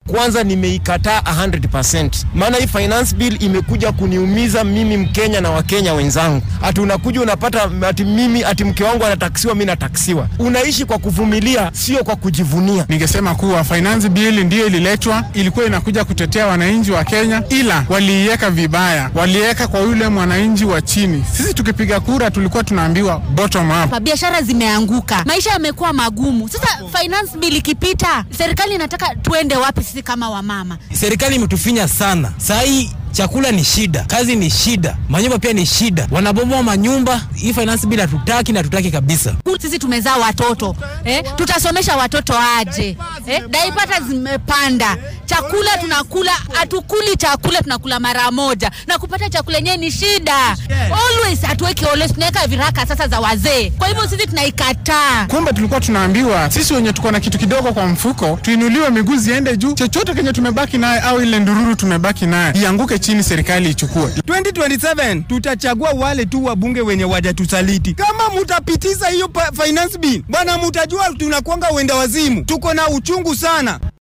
kwanza nimeikataa 100%. Maana hii finance bill imekuja kuniumiza mimi Mkenya na Wakenya wenzangu. Ati unakuja unapata ati mimi ati mke wangu anataksiwa, mimi nataksiwa. Unaishi kwa kuvumilia, sio kwa kujivunia. Ningesema kuwa finance bill ndiyo ililetwa, ilikuwa inakuja kutetea wananchi wa Kenya, ila waliiweka vibaya, waliweka kwa yule mwananchi wa chini. Sisi tukipiga kura tulikuwa tunaambiwa bottom up. Biashara zimeanguka, maisha yamekuwa magumu. Sasa finance bill ikipita, serikali inataka tuende wapi sisi kama wamama? Serikali imetufinya sana saa hii chakula ni shida, kazi ni shida, manyumba pia ni shida, wanabomoa manyumba. Hii finance bill hatutaki na hatutaki kabisa. Sisi tumezaa watoto eh, tutasomesha watoto aje eh? Daipata zimepanda, chakula tunakula, hatukuli chakula, tunakula mara moja, na kupata chakula yenyewe ni shida. Always hatuweki always, tunaweka viraka sasa za wazee. Kwa hivyo sisi tunaikataa. Kumbe tulikuwa tunaambiwa sisi wenye tuko na kitu kidogo kwa mfuko tuinuliwe miguu ziende juu, chochote kenye tumebaki naye au ile ndururu tumebaki naye ianguke chini, serikali ichukue. 2027 tutachagua wale tu wabunge wenye wajatusaliti. Kama mutapitiza hiyo finance bill, bwana, mutajua tunakwanga wenda wazimu. Tuko na uchungu sana.